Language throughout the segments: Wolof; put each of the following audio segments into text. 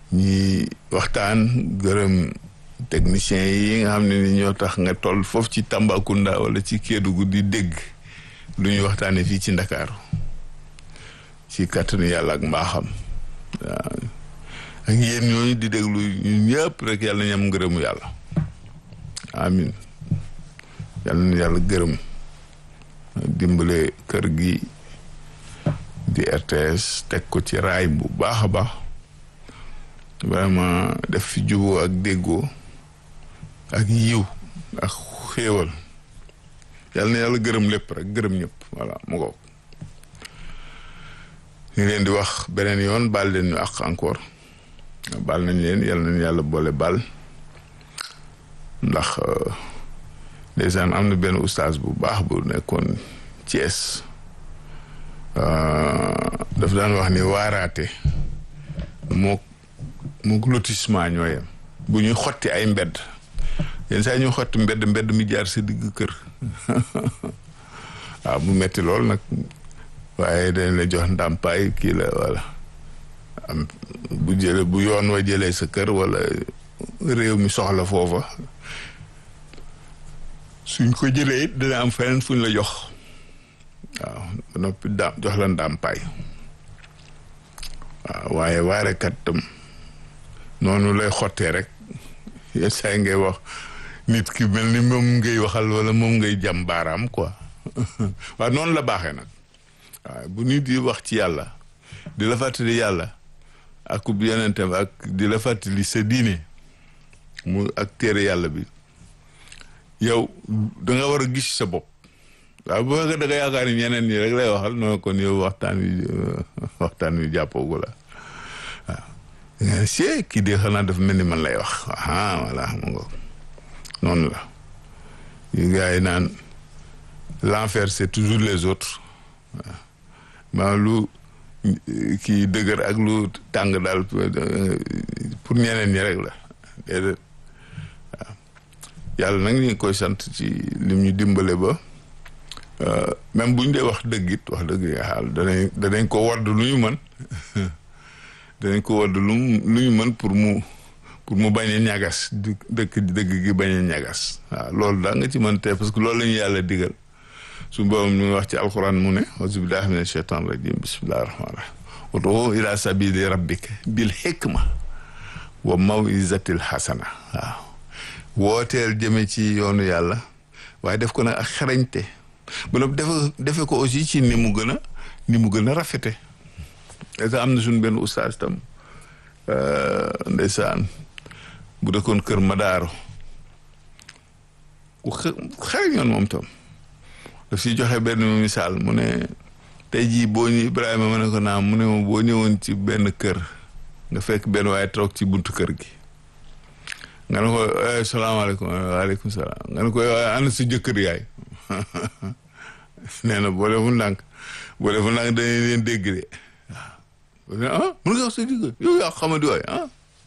ñi waxtaan gërëm techniciens yi nga xam ne ni ñoo tax nga toll foofu ci Tambacounda wala ci Kédougou di dégg lu ñuy waxtaanee fii ci Ndakaaru ci kàttanu yàlla ak mbaaxam waaw ak yéen ñooñu di déglu ñun ñëpp rek yàlla nañu am ngërëmu yàlla amin yàlla na yàlla gërëm dimbale kër gi di RTS teg ko ci raay bu baax a baax vraiment def fi juboo ak déggoo ak yiw ak xéewal yàlla na yàlla gërëm lépp rek gërëm ñëpp voilà mu ngoog ñu leen di wax beneen yoon baal leen ñu ak encore baal nañ leen yàlla nañ yàlla boole baal ndax ndeysaan am na benn ustaas bu baax bu nekkoon Thiès daf daan wax ni waaraate moo moo lotissement ñoo yem bu ñuy xotti ay mbedd yenn saa ñu xotti mbedd mbedd mi jaar sa digg kër waaw mu metti lool nag waaye dañ la jox ndàmpaay kii la wala am bu jële bu yoon wa jëlee sa kër wala réew mi soxla foofa suñ ko jëlee it dina am feneen fuñ la jox waaw ba noppi daam jox la ndàmpaay waaw waaye waarekat tam noonu lay xottee rek yenn saa ngay wax nit ki mel ni moom ngay waxal wala moom ngay jàm baaraam quoi waaw noonu la baaxee nag waaw bu nit di wax ci yàlla di la fàttali yàlla ak ub yonentam ak di la fàttali sa diine mu ak téere yàlla bi yow da nga war a gis sa bopp waaw bu fekkee da nga yaakaar ni ñeneen ñi rek lay waxal noonu kon yow waxtaan wi waxtaan wi jàppoogu la waaw sie kii de xanaa dafa mel ni man lay wax ah voilà mu nga noonu la yu gars yi naan l'enfer c'est toujours les autres waaw maa lu kii dëgër ak lu tàng daal pour ñeneen ñi rek la déedéet waaw yàlla nag ñu ngi koy sant ci lim ñu dimbale ba même buñ dee wax dëgg it wax dëgg xaal danañ danañ ko wadd lu ñu mën danañ ko wadd lu lu ñu mën pour mu pour mu bañ a ñagas dëkk dëgg gi bañ a ñagas waaw loolu daa nga ci mën tey parce que loolu la ñu yàlla digal su boobu ñu wax ci alquran mu ne auzu billahi mina shaytan rajim bismillahi rahmani rahim ud'u ila sabili rabbika bil hikma wa mawizatil hasana waaw wooteel jëme ci yoonu yàlla waaye def ko nag ak xarañte bu nag defe defe ko aussi ci ni mu gën a ni mu gën a rafete et am na suñ benn ustaas tam ndeysaan bu dëkkoon kër Madaaro ku xarañoon moom tam daf si joxe benn misaal mu ne tey jii boo ñu Ibrahima ma ne ko naam mu ne ma boo ñëwoon ci benn kër nga fekk benn waaye toog ci buntu kër gi nga ne ko salaamaaleykum waaleykum salaam nga ne ko ana sa jëkkër yaay nee na boo deful ndànk boo deful ndànk dañuy leen dégg de waaw ah mun nga wax sa jëkkër yow yaa xamadi waay ah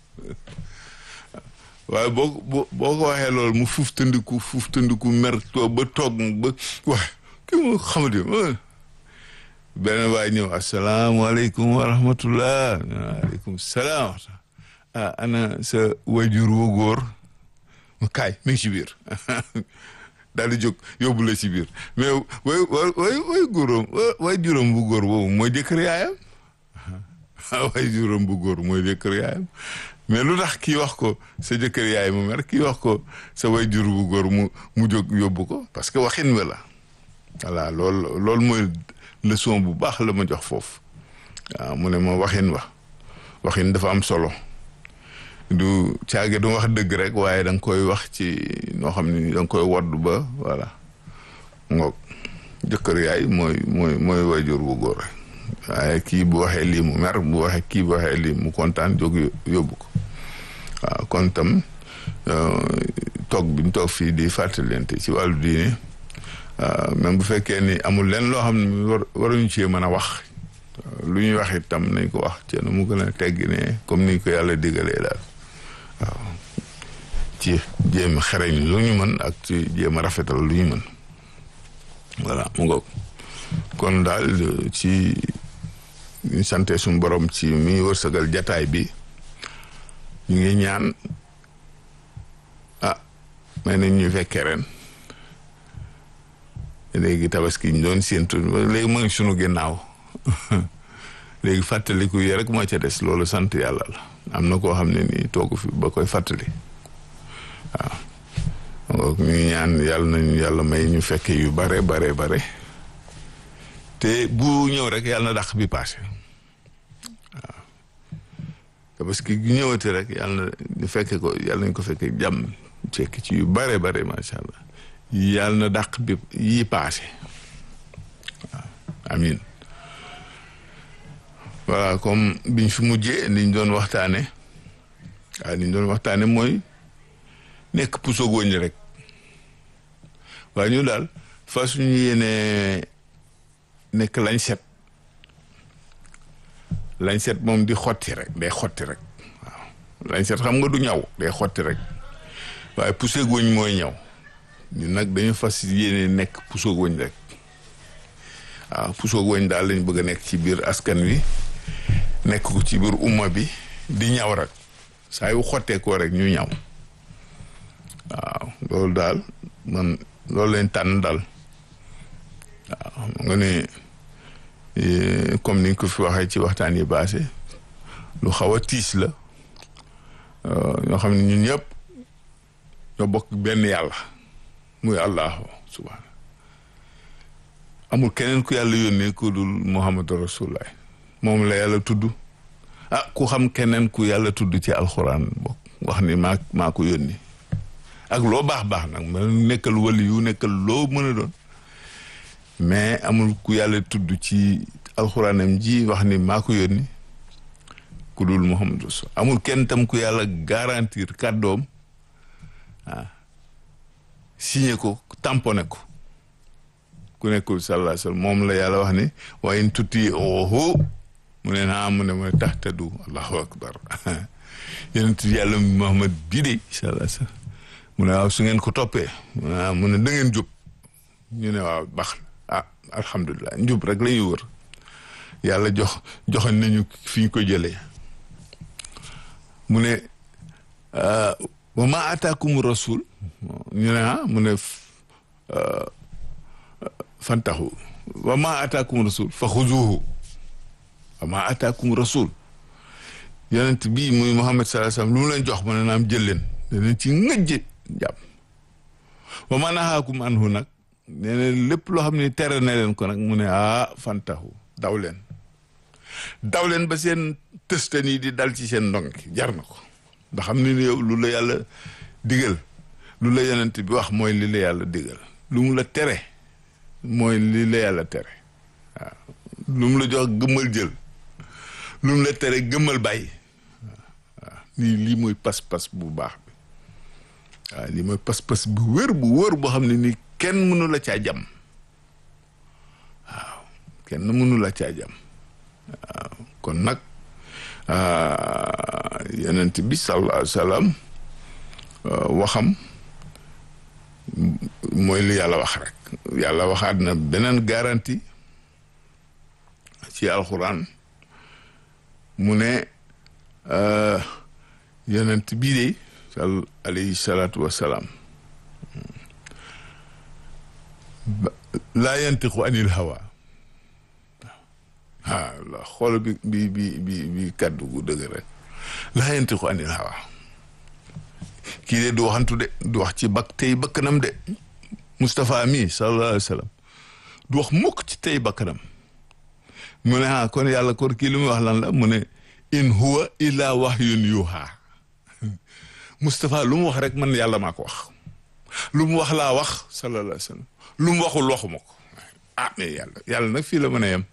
waaye boo boo boo ko waxee loolu mu fuuf tëndiku fuuf tëndiku mer toog ba toog ba waay kii mu xamadi beneen waay ñëw asalaamaaleykum wa rahmatullah waaleykum salaam ah ana sa wajur wu góor kaay mi ngi ci biir daal di jóg yóbbu la ci biir mais way way way way góoram way juróom bu góor boobu mooy jëkkër yaayam way juróom bu góor mooy jëkkër yaayam mais lu tax kii wax ko sa jëkkër yaay mu mer kii wax ko sa way jur bu góor mu mu jóg yóbbu ko parce que waxin wi la voilà loolu loolu mooy leçon bu baax la ma jox foofu waaw mu ne ma waxin wa waxin dafa am solo du caage du wax dëgg rek waaye da nga koy wax ci noo xam ni da nga koy wodd ba voilà ngoog jëkkër yaay mooy mooy mooy wayjur bu góor rek waaye kii bu waxee lii mu mer bu waxee kii bu waxee lii mu kontaan jóg yóbbu ko waaw kon tam toog bi mu toog fii di fàttalente ci wàllu diine même bu fekkee ni amul leen loo xam ne war waruñu cee mën a wax lu ñuy wax itam nañ ko wax ci nu mu gën a teggi ne comme ni ko yàlla digalee daal waaw ci jéem a xereñ lu ñu mën ak ci jéem a rafetal lu ñu mën voilà mu ngoog kon daal ci ñu sante suñu borom ci mi wërsëgal jataay bi ñu ngi ñaan ah may nañ ñu fekkee ren léegi tabaski ñu doon séentu léegi mu ngi sunu ginnaaw léegi fàttaliku yi rek moo ca des loolu sant yàlla la am na koo xam ne nii toogu fi ba koy fàttali waaw ñu ngi ñaan yàlla nañu yàlla may ñu fekke yu bare bare bare te bu ñëw rek yàlla na dàq bi paase waaw parce que bu ñëwati rek yàlla na ñu fekke ko yàlla nañ ko fekke jàmm fekk ci yu bare bare macha allah yàlla na dàq bi yi paase waaw amin voilà comme biñ fi mujjee liñ doon waxtaane waaw liñ doon waxtaane mooy nekk puso góoñ rek waaye ñu daal fa suñu yéene nekk lañ set lañ set moom di xotti rek day xotti rek waaw lañ set xam nga du ñaw day xotti rek waaye puso góoñ mooy ñaw ñu nag dañu fas yéene nekk puso góoñ rek waaw puso góoñ daal lañ bëgg a nekk ci biir askan wi nekk ko ci biir umma bi di ñaw rek saa yu xottee ko rek ñu ñaw waaw loolu daal man loolu leen tànn daal waaw nga ne comme ni nga ko fi waxee ci waxtaan yi baase lu xaw a tiis la ñoo xam ne ñun ñëpp ñoo bokk benn yàlla muy allahu subhaana amul keneen ku yàlla yónnee ku dul muhammadu rasulullah moom la yàlla tudd ah ku xam keneen ku yàlla tudd ci alxuraan bokk wax ni maa maa ko yónni ak loo baax baax nag ma nekkal wali yu nekkal loo mën a doon mais amul ku yàlla tudd ci alxuraanam ji wax ni maa ko yónni ku dul muhammadu rasul amul kenn tam ku yàlla garantir kàddoom ah signé ko tamponné ko ku nekkul sallallahu alayhi wa sallam moom la yàlla wax ni wa in tuti oho mu ne naa mu ne mu ne tahtadu allahu akbar yonent yàlla Muhammad bii de sallallahu alayhi wa sallam mu ne waaw su ngeen ko toppee mu ne da ngeen jub ñu ne waaw baax ah alhamdulilah njub rek la ñuy wër yàlla jox joxoon nañu fi ñu ko jëlee mu ne wa ma ataakum rasul ñu ne ah mu ne fantaxu wa ma ataakum rasul fa xuzuhu wa ma ataakum rasul yonent bii muy Muhammad sallallahu alayhi wasallam lu mu leen jox mu ne naam jël leen danañ ci ngëjj jàpp wa ma nahaakum anhu nag nee na lépp loo xam ne tere na leen ko nag mu ne ah fantaxu daw leen daw leen ba seen tëstan yi di dal ci seen ndonk jar na ko ndax xam ne yow lu la yàlla digal lu la yonent bi wax mooy li la yàlla digal lu mu la tere mooy li la yàlla tere waaw lu mu la jox gëmmal jël lu mu la tere gëmmal bàyyi waaw nii lii mooy pas-pas bu baax bi waaw lii mooy pas-pas bu wër bu wër boo xam ne nii kenn mënu la caa jam waaw kenn mënu la caa jam waaw kon nag yonent bi sallallahu alayhi wa sallam waxam mooy li yàlla wax rek yàlla waxaat na beneen garantie ci alxuraan mu ne yonent bii de sal alayhi salaatu wassalaam laa yantiqu anil hawa ah la xool bi bi bi bi bi kàddu gu dëgg rek laa yantiqu anil hawa kii de du waxantu de du wax ci bak tey bakkanam de Moustapha mi sallallahu alayhi wa sallam du wax mukk ci tey bakkanam mu ne ah kon yàlla kon kii li muy wax lan la mu ne in huwa illa wahyun yuha Moustapha lu mu wax rek man yàlla maa ko wax lu mu wax laa wax sallallahu alayhi wa sallam lu mu waxul waxuma ko ah mais yàlla yàlla nag fii la mën a yem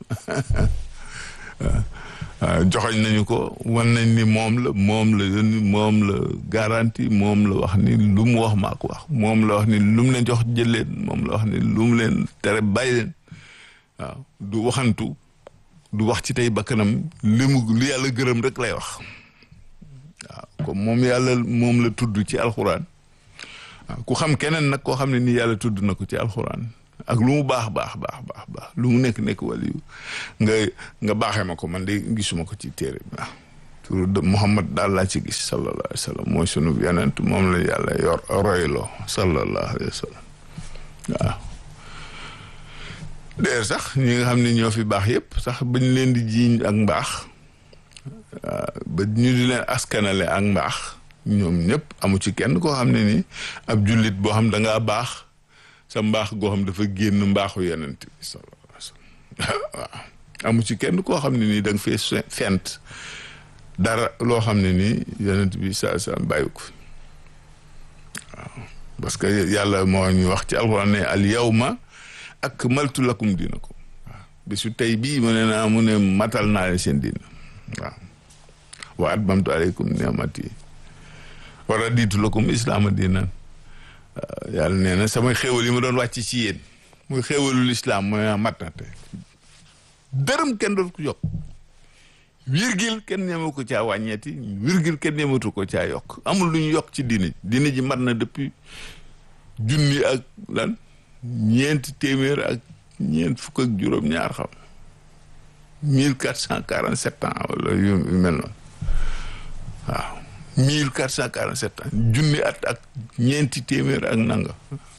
joxoñ nañu ko wan nañ ni moom la moom la yónni moom la garantie moom la wax ni lu mu wax maa ko wax moom la wax ni lu mu leen jox jël leen moom la wax ni lu mu leen tere bàyyi leen waaw du waxantu du wax ci tey bakkanam li mu li yàlla gërëm rek lay wax waaw comme moom yàlla moom la tudd ci alxuraan waaw ku xam keneen nag koo xam ne nii yàlla tudd na ko ci alxuraan ak lu mu baax baax baax baax baax lu mu nekk nekk waliyu nga nga baaxee ma ko man de gisuma ko ci téere bi waaw turu Muhammad daal laa ci gis sallallahu alayhi wa sallam mooy sunu yonent moom la yàlla yor royloo sallallahu alayhi wa sallam waaw d'ailleurs sax ñi nga xam ne ñoo fi baax yëpp sax bañ leen di jiiñ ak mbaax ba ñu di leen askanale ak mbaax ñoom ñëpp amu ci kenn koo xam ne ni ab jullit boo xam da ngaa baax sa mbaax goo xam dafa génn mbaaxu yonent bi sallallahu alayhi wa sallam waaw amu ci kenn koo xam ne nii da nga fee fent dara loo xam ne nii yonent bi sa sa bàyyi ko waaw parce que yàlla moo ñu wax ci alxuraan ne al yawma akmaltu lakum diinakum waaw bisu tey bii mu ne naa mu ne matal naa leen seen diina waaw wa atmamtu aleykum ni'mati wa raditu lakum islaama diinan yàlla nee na samay xéewal yi ma doon wàcc ci yéen muy xéewalul islaam mu ne mat na tey dërëm kenn doon ko yokk virgule kenn ñeme ko caa wàññeeti virgule kenn ñematu ko caa yokk amul lu ñu yokk ci diine diine ji mat na depuis junni ak lan ñeenti téeméer ak ñeent fukk ak juróom-ñaar xam mille quatre cent quarante sept ans wala yu mel noonu waaw mille quatre cent quarante sept ans junni at ak ñeenti téeméer ak nanga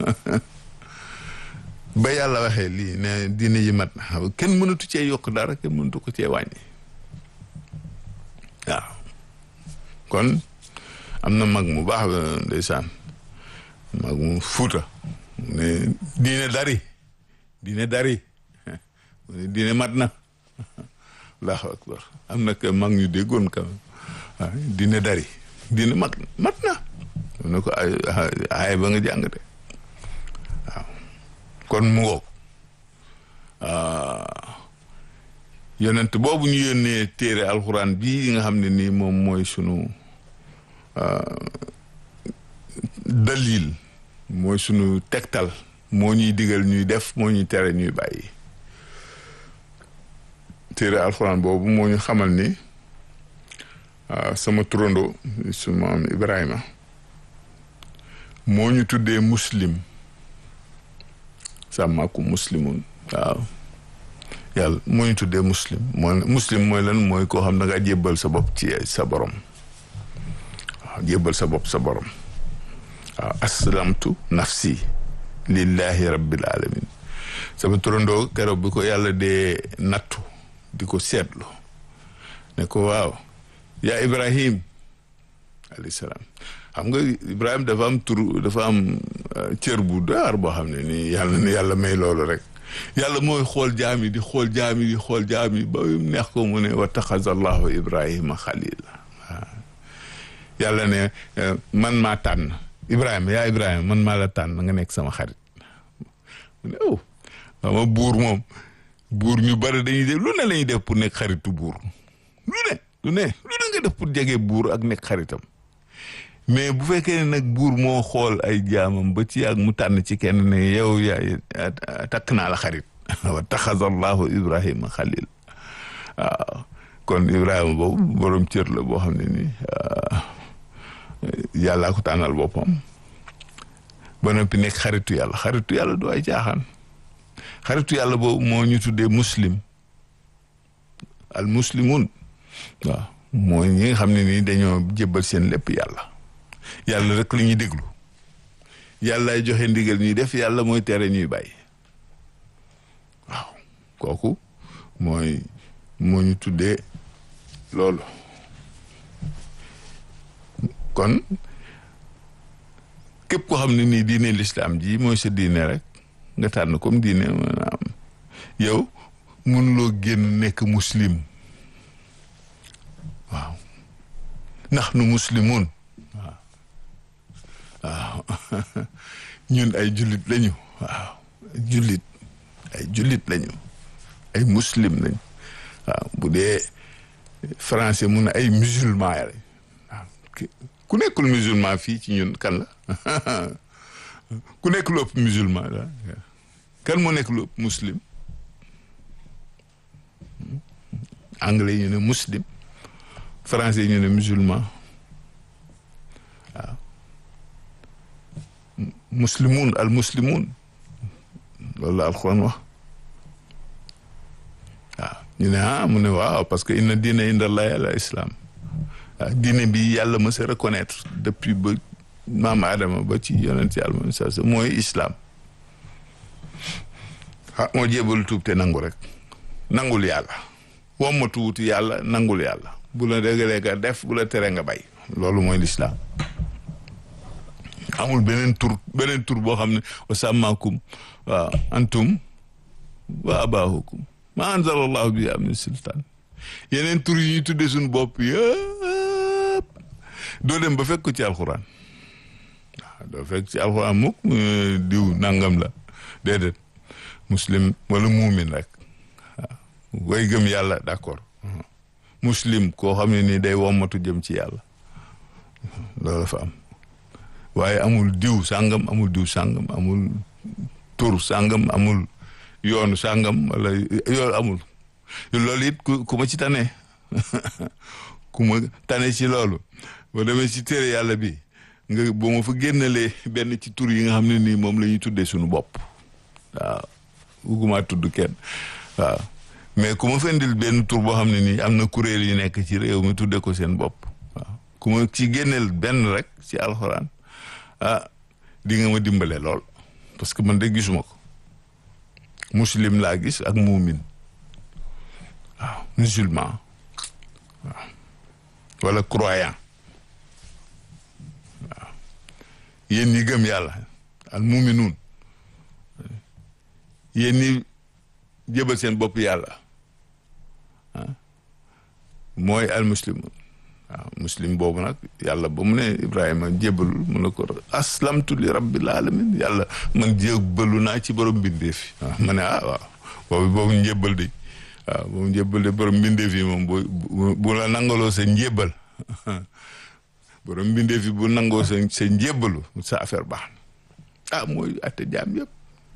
ba yàlla waxee lii ne diine ji mat na kenn mënatu cee yokk dara kenn mënatu ko cee wàññi waaw kon am na mag mu baax ndeysaan mag mu fuuta ne diine dari diine dari diine mat na allahu akbar am na que mag ñu déggoon quand même waaw diine dari diine mat mat na ne ko ay ay ba nga jàng de waaw kon mu ngoog yonent boobu ñu yónnee téere alxuraan bii nga xam ne nii moom mooy sunu dalil mooy sunu tegtal moo ñuy digal ñuy def moo ñuy tere ñuy bàyyi téere alxuraan boobu moo ñu xamal ni sama turando su maam Ibrahima moo ñu tuddee muslim sàmmaaku muslimun waaw yàlla moo ñu tuddee muslim moo muslim mooy lan mooy koo xam da ngaa jébbal sa bopp ci sa borom waaw jébbal sa bopp sa borom waaw aslamtu nafsi lillahi rabbil alamin sama turandoo keroog bi ko yàlla dee nattu di ko seetlu ne ko waaw yaa ibrahim alayhi salaam xam nga ibrahim dafa am tur dafa am cër bu daar boo xam ne nii yàlla ni yàlla may loolu rek yàlla mooy xool jaam yi di xool jaam yi di xool jaam yi ba mu neex ko mu ne wa taxaza allahu ibrahima xalila waaw yàlla ne man maa tànn ibrahima yaa ibrahima man maa la tànn nga nekk sama xarit mu ne oh ama buur moom buur ñu bari dañuy def lu ne lañuy def pour nekk xaritu buur lu ne lu ne lu ne nga def pour jege buur ak nekk xaritam mais bu fekkee ne nag buur moo xool ay jaamam ba ci ak mu tànn ci kenn ne yow yaay takk naa la xarit wa taxaza allahu ibrahima xalil waaw kon ibrahima boobu borom cër la boo xam ne nii yàllaa ko tànnal boppam ba noppi nekk xaritu yàlla xaritu yàlla du ay caaxaan xaritu yàlla boobu moo ñu tuddee muslim al muslimun waaw mooy ñi nga xam ne nii dañoo jébbal seen lépp yàlla yàlla rek la ñuy déglu yàllaay joxe ndigal ñuy def yàlla mooy tere ñuy bàyyi waaw kooku mooy moo ñu tuddee loolu kon képp koo xam ne nii diine lislaam ji mooy sa diine rek nga tànn comme diine maanaam yow mënuloo génn nekk muslim waaw ndax nu muslimun waaw waaw ñun ay jullit lañu waaw jullit ay jullit lañu ay muslim lañu waaw bu dee français mun na ay musulman ya lañ waaw ku nekkul musulman fii ci ñun kan la ku nekk lu ëpp musulman la kan moo nekk lu ëpp muslim anglais ñu ne muslim français ñu ne musulman waaw muslimun al muslimun loolu la alxuraan wax waaw ñu ne ah mu ne waaw parce que inna diina inda allahi al islam waaw diine bi yàlla ma sa reconnaître depuis ba maam Adama ba ci yonent yàlla moom sa mooy islam ah moo jébalu tuub te nangu rek nangul yàlla wommatu wuti yàlla nangul yàlla bu la dégalee nga def bu la tere nga bay loolu mooy lislaam amul beneen tur beneen tur boo xam ne wa sàmmaakum waaw antum wa abaahukum ma anzalallahu bi am sultaan yeneen tur yi ñuy tuddee suñu bopp yëpp doo dem ba fekk ko ci alxuraan waaw doo fekk ci alxuraan mukk diw nangam la déedéet muslim wala muumin rek waaw way gëm yàlla d'accord muslim koo xam ne nii day wommatu jëm ci yàlla loolu fa am waaye amul diw sàngam amul diw sàngam amul tur sàngam amul yoonu sàngam wala yoonu amul loolu it ku ku ma ci tane ku ma tane ci loolu boo demee ci téere yàlla bi nga boo ma fa génnalee benn ci tur yi nga xam ne nii moom la ñuy tuddee suñu bopp waaw bugguma tudd kenn waaw mais ku ma fendil benn tur boo xam ne nii am na kuréel yu nekk ci réew mi tuddee ko seen bopp waaw ku ma ci génneel benn rek ci alxuraan ah di nga ma dimbale lool parce que man de gisuma ko muslim laa gis ak muumin waaw musulman waaw wala croyant waaw yéen ñi gëm yàlla al muuminuun yéen ñi jëbal seen bopp yàlla ah mooy al muslimun waaw muslim boobu nag yàlla ba mu ne Ibrahima jébalul mu ne ko aslamtu li rabbil alamin yàlla man jébalu naa ci borom mbindeef yi waaw ma ne ah waaw boobu boobu njébal di waaw boobu njébal di borom mbindeef yi moom bu bu la nangaloo sa njébal borom mbindeef yi bu nangoo sa sa njébalu sa affaire baax na ah mooy atte jaam yëpp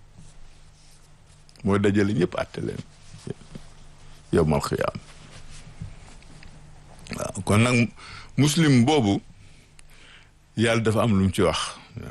mooy dajale ñëpp atte leen yow mal xiyaam waaw kon nag muslim boobu yàlla dafa am lu mu ci wax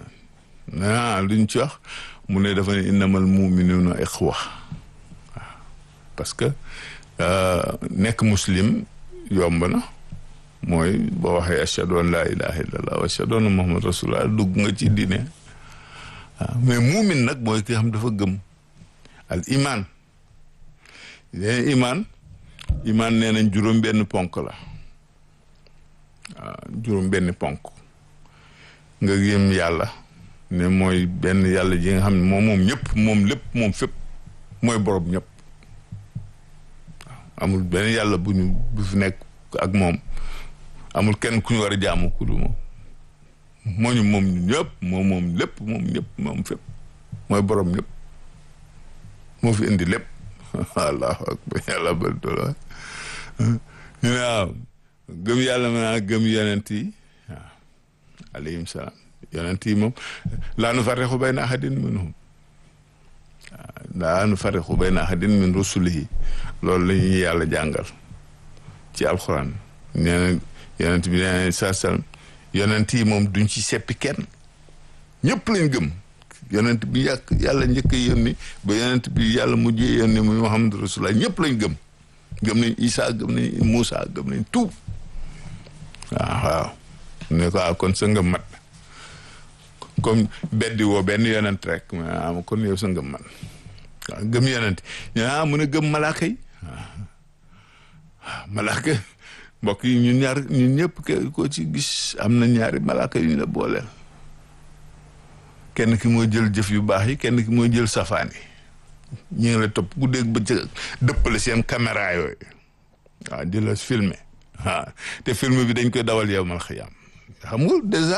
ah lu ñu ci wax mu ne dafa ne innamal muminuuna ixwa waaw parce que nekk muslim yomb na mooy boo waxee ashhadu an laa ilaha illallah wa ashhadu anna muhammad rasulullah dugg nga ci diine waaw mais muumin nag mooy ki xam dafa gëm al iman leen iman iman nee nañ juróom benn ponk la waaw juróom benn ponk nga gëm yàlla ne mooy benn yàlla ji nga xam ne moom moom ñëpp moom lépp moom fépp mooy borom ñëpp waaw amul benn yàlla bu ñu bu fi nekk ak moom amul kenn ku ñu war a jaamu ku du moom moo ñu moom ñëpp moom moom lépp moom ñëpp moom fépp mooy borom ñëpp moo fi indi lépp allahu akbar yàlla bal dola ñu ne waaw gëm yàlla ma gëm yonent yi waaw alayhim salaam yonent yi moom laa nu farriqu bayna ahadin minhum waaw laa nu farriqu bayna ahadin min rusulihi loolu la ñuy yàlla jàngal ci alxuraan nee na yonent bi nee na saa salaam yonent yi moom duñ ci seppi kenn ñëpp lañ gëm yonent bi yàq yàlla njëkk a yónni ba yonent bi yàlla mujjee yónni muy Muhammadu Rasulullah ñëpp lañ gëm gëm nañ Isa gëm nañ Moussa gëm nañ tout waaw waaw ne ko ah kon sa ngëm mat comme beddi woo benn yonent rek ah kon yow sa ngëm mat waaw gëm yonent ah mun a gëm malaaka yi waaw malaaka mbokk yi ñun ñaar ñun ñëpp ko ci gis am na ñaari malaaka yu ñu la booleel kenn ki mooy jël jëf yu baax yi kenn ki mooy jël safaan yi ñu ngi la topp ku dégg ba ca dëppale seen caméra yooyu waaw di la filmer waaw te film bi dañ koy dawal yow mal xiyaam xam nga dèjà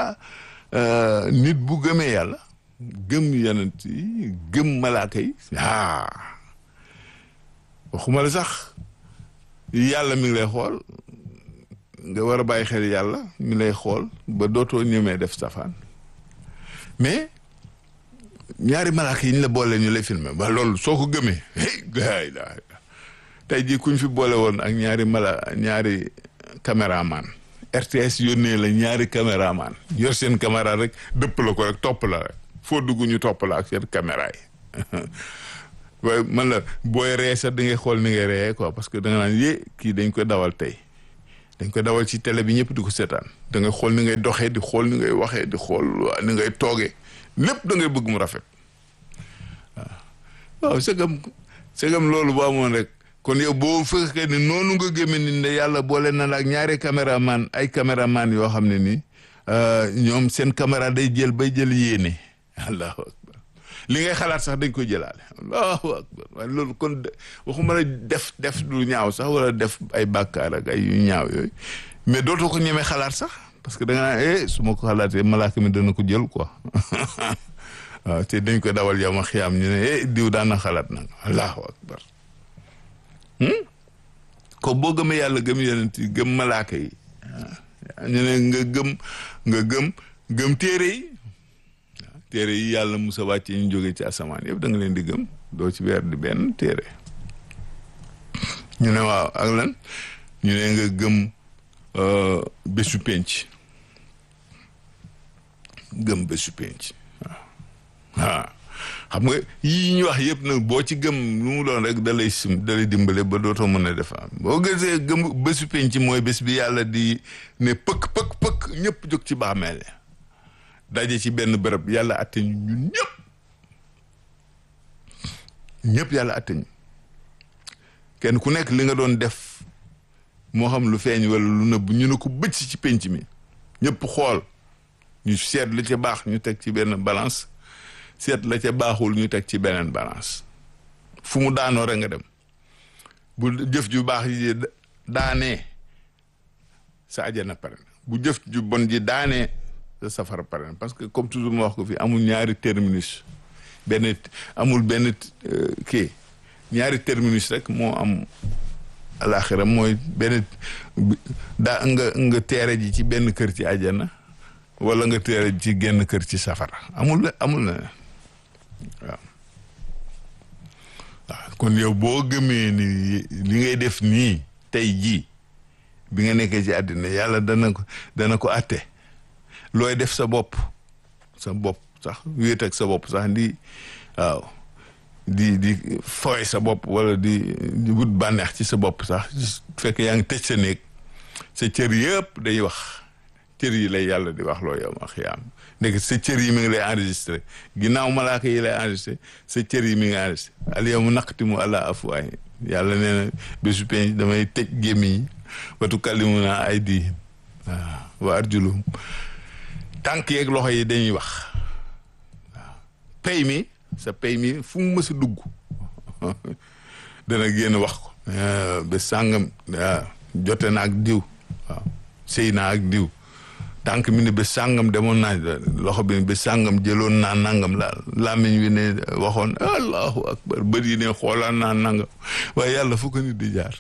nit bu gëmee yàlla gëm yonent yi gëm malaaka yi ah waxuma la sax yàlla mi ngi lay xool nga war a bàyyi xel yàlla mi lay xool ba dootoo ñemee def safaan mais ñaari malaaka yi ñu la boole ñu lay filmer ba loolu soo ko gëmee hey la tey jii kuñ fi boole woon ak ñaari mala ñaari caméraman RTS yónnee la ñaari caméraman yor seen caméra rek dëpp la ko rek topp la rek foo dugg ñu topp la ak seen caméra yi waaye man la booy ree sax da ngay xool ni ngay reyee quoi parce que da nga naan yé kii dañ koy dawal tey dañ ko dawal ci télé bi ñëpp di ko seetaan da ngay xool ni ngay doxee di xool ni ngay waxee di xool ni ngay toogee lépp da ngay bëgg mu rafet waaw waaw segam segam loolu bu amoon rek kon yow boo fekkee ni noonu nga gëmee ni ne yàlla boole na la ak ñaari caméraman ay caméraman yoo xam ne nii ñoom seen caméra day jël bay jël yéene allahu akbar li ngay xalaat sax dañ koy jëlaale allahu akbar waaye loolu kon waxuma la def def lu ñaaw sax wala def ay bàkkaar ak ay yu ñaaw yooyu mais dootoo ko ñemee xalaat sax parce que da nga naan eh su ma ko xalaatee malaaka mi dana ko jël quoi waaw te dañ ko dawal yow ma xiyaam ñu ne eh diw daan na xalaat nag allahu akbar ko boo gëmee yàlla gëm yonent yi gëm malaaka yi ñu ne nga gëm nga gëm gëm téere yi téere yi yàlla musa wàcce ñu jóge ci asamaan yëpp da nga leen di gëm doo ci weer di benn téere ñu ne waaw ak lan ñu ne nga gëm bésu penc gëm bésu penc waaw xam nga yii ñu wax yëpp nag boo ci gëm lu mu doon rek da lay sim da lay dimbale ba dootoo mën a def am boo gisee gëm bésu penc mooy bés bi yàlla di ne pëkk pëkk pëkk ñëpp jóg ci bàmmeel daje ci benn bërëb yàlla atte ñu ñun ñëpp ñëpp yàlla atte ñu kenn ku nekk li nga doon def moo xam lu feeñ wala lu nëbb ñu ne ko bëcc ci penc mi ñëpp xool ñu seet lu ca baax ñu teg ci benn balance seet la ca baaxul ñu teg ci beneen balance fu mu daanoo rek nga dem bu jëf ju baax ji daanee sa ajana pare bu jëf ju bon ji daanee sa safara pare parce que comme toujours ma wax ko fi amul ñaari terminus benn amul benn kii ñaari terminus rek moo am alaxira mooy benn daa nga nga teere ji ci benn kër ci ajana wala nga teere ji ci genn kër ci safara amul amul na waaw waaw kon yow boo gëmee ni li ngay def nii tey jii bi nga nekkee ci àddina yàlla dana ko dana ko atte looy def sa bopp sa bopp sax wéet ak sa bopp sax di waaw di di fooy sa bopp wala di di wut bànneex ci sa bopp sax fekk yaa ngi tëj sa néeg sa cër yëpp day wax cër yi lay yàlla di wax loo yow ma xiyaam nekk sa cër yi mi ngi lay enregistré ginnaaw malaaka yi lay enregistré sa cër yi mi ngi enregistré al yawma naqtimu ala afwaahim yàlla nee na bésu penc damay tëj gémmiñ yi wa tukallimuna aydihim waaw wa arjuluhum tànk yeeg loxo yi dañuy wax waaw pay mi sa pay mi fu mu mës a dugg dana génn wax ko ba sàngam jote na ak diw waaw sëy naa ak diw tànk mi ne ba sàngam demoon naa loxo bi ba sàngam jëloon naa nangam la làmmiñ wi ne waxoon allahu akbar bët yi ne xoolaan naa nangam waaye yàlla fu ko nit di jaar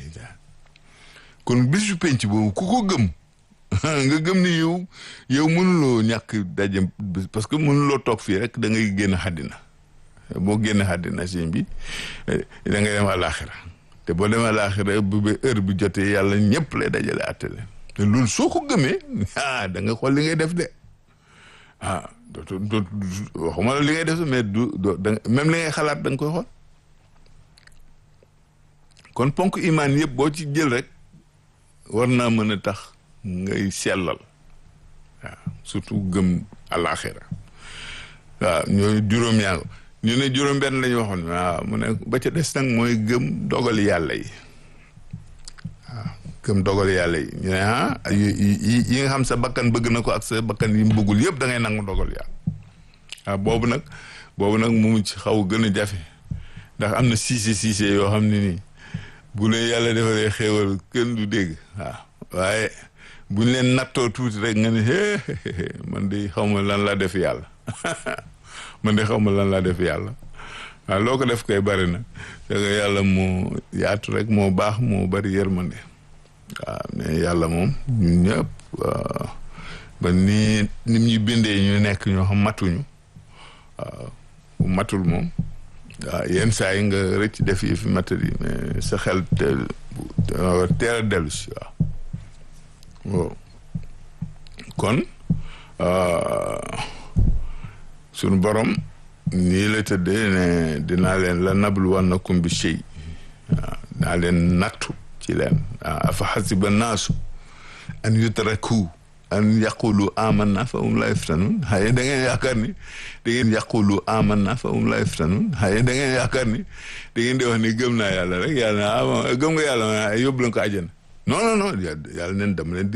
kon bisu penc boobu ku ko gëm nga gëm ni yow yow mënuloo ñàkk daje parce que mënuloo toog fii rek da ngay génn xàddina boo génn xàddina sëñ bi da ngay dem àlaaxira te boo demee àlaaxira bu ba heure bi jotee yàlla ñëpp lay dajale àtte leen te loolu soo ko gëmee ah da nga xool li ngay def de ah dootu dootu waxuma la li ngay def mais du doo da même li ngay xalaat da nga koy xool kon ponk imaan yëpp boo ci jël rek war naa mën a tax ngay sellal waaw surtout gëm àlaaxira waaw ñooy juróom yaa ñu ne juróom benn la ñu waxoon waaw mu ne ba ca des nag mooy gëm dogal yàlla yi waaw gëm dogal yàlla yi ñu ne ah yi yi nga xam sa bakkan bëgg na ko ak sa bakkan yi mu bëggul yëpp da ngay nangu dogal yàlla waaw boobu nag boobu nag mu ci xaw gën a jafe ndax am na siise siise yoo xam ne nii bu leen yàlla defalee xéewal kenn du dégg waaw waaye buñ leen nattoo tuuti rek nga ne man de xaw ma lan laa def yàlla man de xaw ma lan laa def yàlla waaw loo ko def koy bari na te yàlla moo yaatu rek moo baax moo bari yërmande waaw mais yàlla moom ñun ñëpp ba nii nim ñu bindee ñu nekk ñoo xam matuñu waaw bu matul moom waaw yenn saa yi nga rëcc def yi fi matali mais sa xel teel teel a dellu si waaw waaw kon sunu borom nii la tëddee ne dinaa leen la nabluwannakum bi shay waaw dinaa leen nattu ci leen waaw afa xasiba naasu an yutraku an yaqulu amanna fa hum la yuftanun xaye da ngeen yaakaar ni da ngeen yaqulu amanna fa hum la yuftanun xaye da ngeen yaakaar ni da ngeen di wax ni gëm naa yàlla rek yàlla ah gëm nga yàlla yóbbu leen ko àjjana non non non yàlla neen dama leen